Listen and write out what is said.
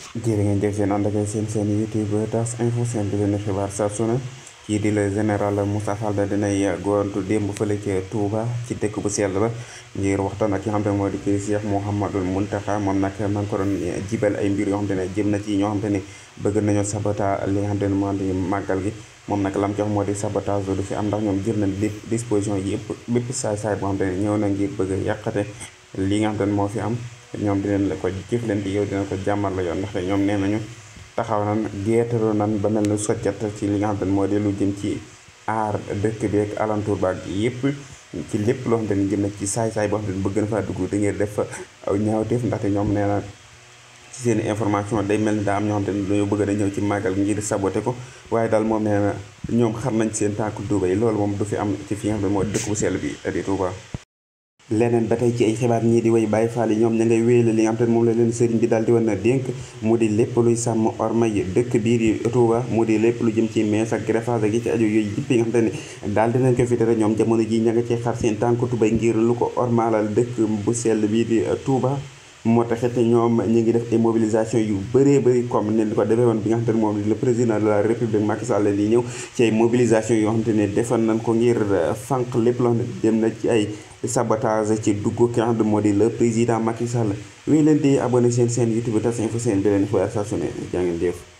jërë ngeen jëf seen ànd ak seen seen youtube tas info seen bi leen xibaar saa su ne kii di la général Moussa Fall da dinay gontu démb fële ca Touba ci dëkk bu sell ba ngir waxtaan ak ki nga xam te ne moo di kii Cheikh Mouhamadul Mountakha moom nag maa ngi ko doon jibal ay mbir yoo xam te ne jëm na ci ñoo xam te ne bëgg nañoo sabota li nga xam te ne moo di màggal gi moom nag lam ci wax moo di sabotage du fi am ndax ñoom jël na disposition yi yëpp bépp saay-saay boo xam te ne ñëw na ngir bëgg a yàqate li nga xam te ne moo fi am ñoom dinañ la ko jëf leen di yow dina ko jàmmal la yoon ndaxte ñoom nee nañu taxaw nan geetaru nan ba mel ni soccat ci li nga xam te ne moo di lu jëm ci aar dëkk bi ak alentour baag yëpp ci lépp loo xam te ne jëm na ci saay-saay boo xam te ne bëgg na faa dugg da ngeen def aw ñaawteef ndaxte ñoom nee na ci seen information day mel ni daa am ñoo xam te ne dañoo bëgg na ñëw ci màggal ngir saboté ko waaye daal moom nee na ñoom xam nañ seen tànku Tuuba yi loolu moom du fi am ci fi nga xam ne moo dëkk bu sell bi di Tuuba leneen ba tey ci ay xibaar ñii di way Baay Faal yi ñoom ña ngay wéyale li nga xam te ne moom la leen sëriñ bi daal di wan na dénk mu di lépp luy sàmm orma yi dëkk biir yi Tuuba mu di lépp lu jëm ci mees ak greffage gi ci aju yooyu yëpp yi nga xam te ne daal dinañ ko fi tere ñoom jamono ji ña nga ci xar seen tànk tubay ngir lu ko ormaalal dëkk bu sell bii di Tuuba moo taxit ñoom ñu ngi def ay mobilisation yu bëree bëri comme ne ko defee woon bi nga xamante ne moom le président de la république Macky Sall di ñëw ci ay mobilisation yoo xamante ne defoon nañ ko ngir fànq lépp loo xam ne dem na ci ay sabotage ci dugg ki nga xam ne moo di le président Macky Sall wéy leen di abonné seen seen YouTube Tas Info seen beneen xibaar saa su ne jaa ngeen jëf